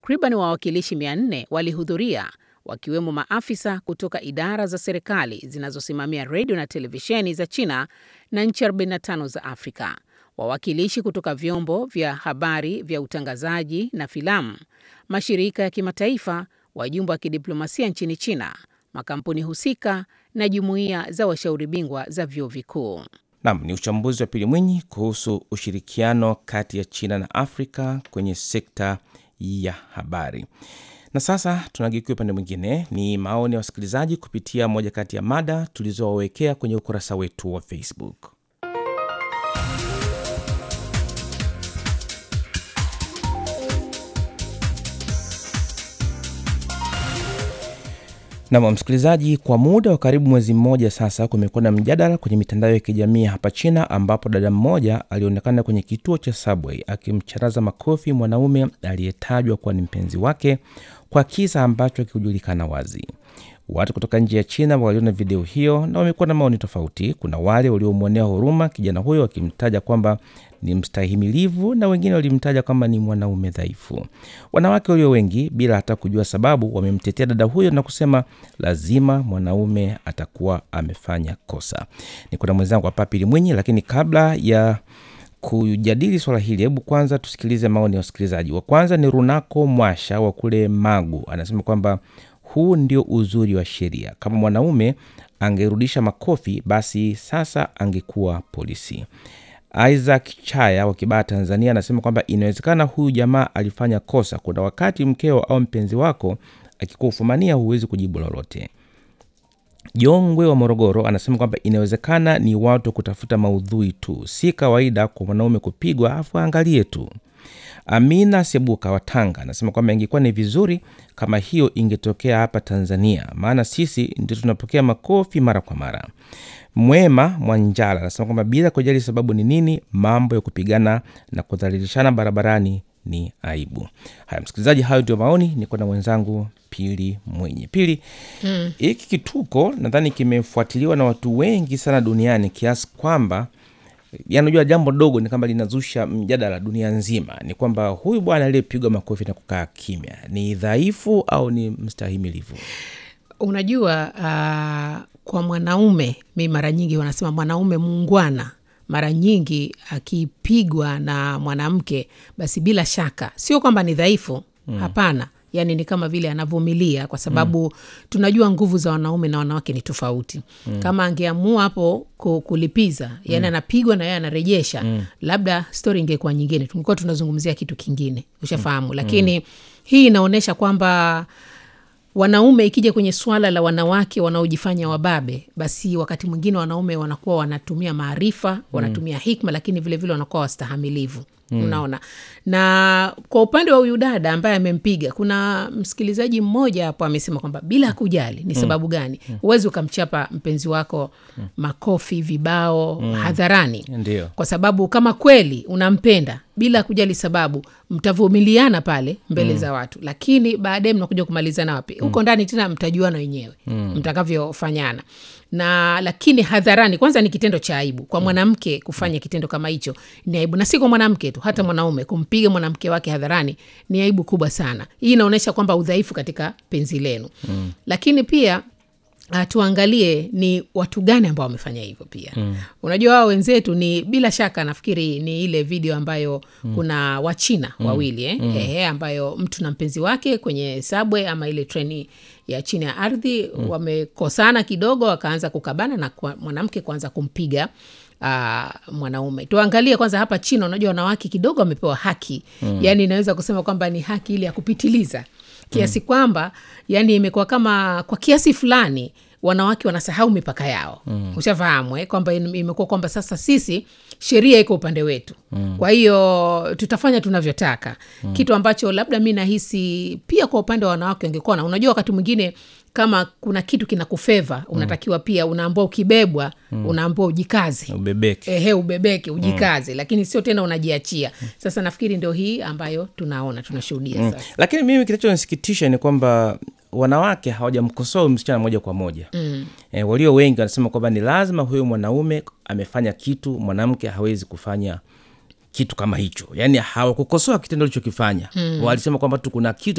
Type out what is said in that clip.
Takriban wawakilishi 400 walihudhuria wakiwemo maafisa kutoka idara za serikali zinazosimamia redio na televisheni za China na nchi 45 za Afrika, wawakilishi kutoka vyombo vya habari vya utangazaji na filamu, mashirika ya kimataifa, wajumbe wa kidiplomasia nchini China, makampuni husika na jumuiya za washauri bingwa za vyuo vikuu. Nam ni uchambuzi wa Pili Mwinyi kuhusu ushirikiano kati ya China na Afrika kwenye sekta ya habari. Na sasa tunageukia upande mwingine, ni maoni ya wasikilizaji kupitia moja kati ya mada tulizowawekea kwenye ukurasa wetu wa Facebook. Nam msikilizaji, kwa muda wa karibu mwezi mmoja sasa, kumekuwa na mjadala kwenye mitandao ya kijamii hapa China, ambapo dada mmoja alionekana kwenye kituo cha subway akimcharaza makofi mwanaume aliyetajwa kuwa ni mpenzi wake kwa kisa ambacho hakikujulikana wazi. Watu kutoka nje ya China waliona video hiyo na wamekuwa na maoni tofauti. Kuna wale waliomwonea huruma kijana huyo wakimtaja kwamba ni mstahimilivu na wengine walimtaja kwamba ni mwanaume dhaifu. Wanawake walio wengi, bila hata kujua sababu, wamemtetea dada huyo na kusema lazima mwanaume atakuwa amefanya kosa. Niko na mwenzangu hapa Pili Mwinyi, lakini kabla ya kujadili swala hili, hebu kwanza tusikilize maoni ya wasikilizaji. Wa kwanza ni Runako Mwasha wa kule Magu, anasema kwamba huu ndio uzuri wa sheria. Kama mwanaume angerudisha makofi, basi sasa angekuwa polisi. Isaac Chaya wa Kibaha, Tanzania, anasema kwamba inawezekana huyu jamaa alifanya kosa. Kuna wakati mkeo au mpenzi wako akikufumania, huwezi kujibu lolote. Jongwe wa Morogoro anasema kwamba inawezekana ni watu kutafuta maudhui tu, si kawaida kwa mwanaume kupigwa afu angalie tu. Amina Sebuka wa Tanga anasema kwamba ingekuwa ni vizuri kama hiyo ingetokea hapa Tanzania, maana sisi ndio tunapokea makofi mara kwa mara. Mwema Mwanjala anasema kwamba bila kujali sababu ni nini, mambo ya kupigana na kudhalilishana barabarani ni aibu. Haya msikilizaji, hayo ndio maoni. Niko na mwenzangu Pili Mwenye. Pili, hiki kituko nadhani kimefuatiliwa na watu wengi sana duniani kiasi kwamba yanajua jambo dogo ni kwamba linazusha mjadala dunia nzima. Ni kwamba huyu bwana aliyepigwa makofi na kukaa kimya ni dhaifu au ni mstahimilivu? Unajua, uh, kwa mwanaume, mi mara nyingi wanasema mwanaume muungwana, mara nyingi akipigwa na mwanamke, basi bila shaka sio kwamba ni dhaifu mm. Hapana, yani ni kama vile anavumilia kwa sababu mm. tunajua nguvu za wanaume na wanawake ni tofauti mm. Kama angeamua hapo kulipiza, yani anapigwa na yeye anarejesha mm. labda stori ingekuwa nyingine, tungekuwa tunazungumzia kitu kingine, ushafahamu mm. Lakini mm. hii inaonyesha kwamba wanaume ikija kwenye swala la wanawake wanaojifanya wababe, basi wakati mwingine wanaume wanakuwa wanatumia maarifa, wanatumia hikma, lakini vilevile wanakuwa wastahamilivu. Mm. Unaona, na kwa upande wa huyu dada ambaye amempiga, kuna msikilizaji mmoja hapo amesema kwamba bila kujali ni sababu gani, huwezi ukamchapa mpenzi wako makofi vibao mm. hadharani. Ndio. Kwa sababu kama kweli unampenda bila kujali sababu, mtavumiliana pale mbele mm. za watu, lakini baadaye mnakuja kumalizana wapi? Huko mm. ndani tena mtajuana wenyewe mm. mtakavyofanyana na lakini hadharani, kwanza ni kitendo cha aibu kwa mwanamke kufanya kitendo kama hicho, ni aibu, na si kwa mwanamke tu, hata mwanaume kumpiga mwanamke wake hadharani ni aibu kubwa sana. Hii inaonyesha kwamba udhaifu katika penzi lenu mm. lakini pia Uh, tuangalie ni watu gani ambao wamefanya hivyo pia mm. Unajua wao wenzetu ni bila shaka, nafikiri ni ile video ambayo mm. kuna Wachina mm. wawili eh? mm. Ehe, ambayo mtu na mpenzi wake kwenye subway ama ile treni ya chini ya ardhi mm. wamekosana kidogo, wakaanza kukabana na mwanamke kuanza kumpiga Uh, mwanaume. Tuangalie kwanza hapa China, unajua wanawake kidogo wamepewa haki mm. Yani inaweza kusema kwamba ni haki ile ya kupitiliza kiasi mm. kwamba yani imekuwa kama kwa kiasi fulani wanawake wanasahau mipaka yao mm. Ushafahamu eh? Kwamba imekuwa kwamba sasa sisi sheria iko upande wetu mm. Kwa hiyo tutafanya tunavyotaka mm. Kitu ambacho labda mi nahisi pia kwa upande wa wanawake wangekuwa na, unajua wakati mwingine kama kuna kitu kinakufeva unatakiwa pia unaambua ukibebwa mm. unaambua ujikaze Ubebeke. ehe, ubebeke ujikaze mm. lakini sio tena unajiachia. Sasa nafikiri ndio hii ambayo tunaona tunashuhudia Mm. sasa. Lakini mimi kinachonisikitisha ni kwamba wanawake hawajamkosoa huyu msichana moja kwa moja mm. E, walio wengi wanasema kwamba ni lazima huyu mwanaume amefanya kitu, mwanamke hawezi kufanya kitu kama hicho, yaani hawakukosoa kitendo alichokifanya mm. Walisema kwamba tu kuna kitu